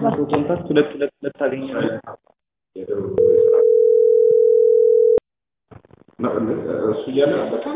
መቶ ኮንታክት ሁለት ሁለት ሁለት ታገኛለህ። እሱ እያለ በጣም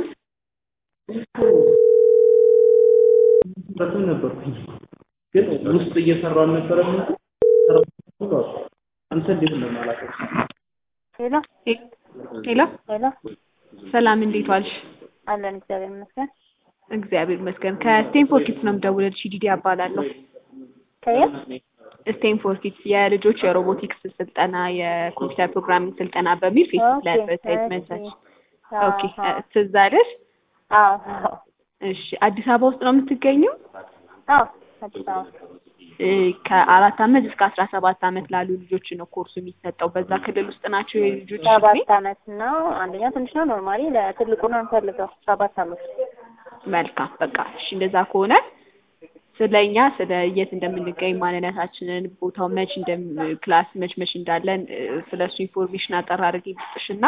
በጣም ነበርኩኝ ግን ውስጥ እየሰራሁ አልነበረም እንጂ ስራ አንተ እንዴት ነው የማላውቀው? ሄሎ ሄሎ ሄሎ፣ ሰላም እንዴት ዋልሽ? አለን እግዚአብሔር ይመስገን። እግዚአብሔር ይመስገን። ከስቴንፎርድ ኪድስ ነው የምደውልልሽ። ዲዲ እባላለሁ። ከየት? ስቴንፎርድ ኪድስ የልጆች የሮቦቲክስ ስልጠና የኮምፒውተር ፕሮግራሚንግ ስልጠና በሚል ፌስቡክ ላይ ኦኬ፣ አድቨርታይዝመንት እሺ። ኦኬ አዎ፣ ትዝ አለሽ? አዎ፣ አዎ፣ እሺ አዲስ አበባ ውስጥ ነው የምትገኘው? አዎ፣ አዲስ አበባ። እ ከአራት አመት እስከ አስራ ሰባት አመት ላሉ ልጆች ነው ኮርሱ የሚሰጠው። በዛ ክልል ውስጥ ናቸው የልጆች እድሜ? ሰባት አመት ነው። አንደኛ ትንሽ ነው። ኖርማሊ ለትልቁ ነው የምፈልገው። ሰባት አመት። መልካም በቃ እሺ፣ እንደዛ ከሆነ ስለኛ ስለ የት እንደምንገኝ ማንነታችንን፣ ቦታው መች እንደም ክላስ መች መች እንዳለን እ፣ ስለ እሱ ኢንፎርሜሽን አጠር አድርጌ ልስጥሽና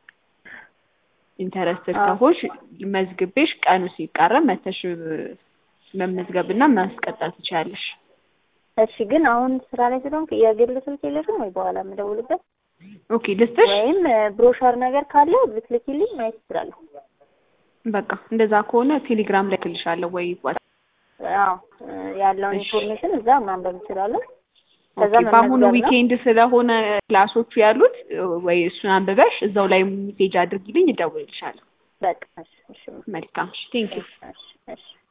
ኢንተረስትድ አዎ። ከሆንሽ መዝግቤሽ ቀኑ ሲቃረብ መተሽ እ፣ መመዝገብና ማስቀጠል ትችያለሽ። እሺ፣ ግን አሁን ስራ ላይ ስለሆንክ የግል ስልክ የለሽም ወይ? በኋላ የምደውልበት ኦኬ ልስጥሽ። ወይም ብሮሸር ነገር ካለ ብትልኪልኝ ማየት እችላለሁ። በቃ እንደዛ ከሆነ ቴሌግራም ላይ እልክልሻለሁ ወይ ዋት አዎ፣ ያለውን እሺ። ኢንፎርሜሽን እዛ ማንበብ እችላለሁ። ከዛ ኦኬ በአሁኑ መመዝገብ ነው። ዊኬንድ ስለሆነ ክላሶቹ ያሉት እ፣ ወይ እሱን አንብበሽ እዛው ላይ ሜሴጅ አድርጊልኝ፣ እደውልልሻለሁ። በቃ እሺ፣ እሺ፣ መልካም ቴንክ ዩ እሺ፣ እሺ።